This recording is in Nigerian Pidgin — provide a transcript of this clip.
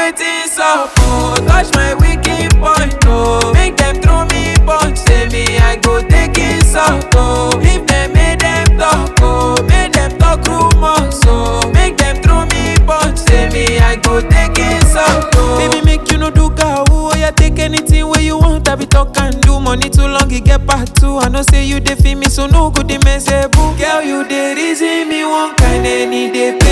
waiting up, oh. Touch my wicked point, oh. Make them throw me punch, say me I go take it up, oh. If them make them talk, oh. Make them talk rumors, oh. Make them throw me punch, say me I go take it up, oh. Baby, make you no do gawu, oh yeah, take anything where you want. I be talk and do money too long, it get part two. I know say you dey feel me, so no good, they mess boo. Girl, you dey reason me one kind any day.